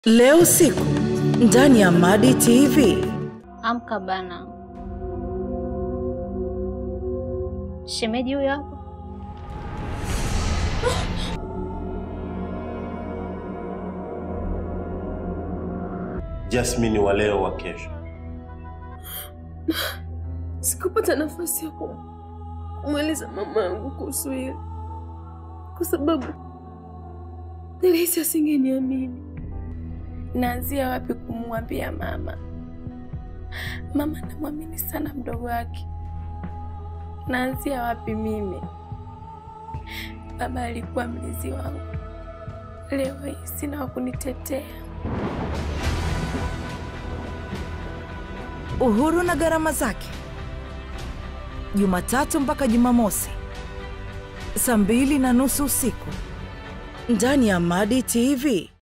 Leo usiku ndani ya Madi TV. Amka bana, shemeji huyo hapo. Jasmine wa leo wa kesho. Sikupata nafasi ya ku- kumweleza mama yangu kuhusu hili kwa sababu nilihisi asingeniamini. Naanzia wapi kumwambia mama? Mama namwamini sana mdogo wake. Naanzia wapi mimi? Baba alikuwa mlezi wangu, leo hii sina wa kunitetea. Uhuru na gharama zake, Jumatatu mpaka Jumamosi saa mbili na nusu usiku ndani ya Madi TV.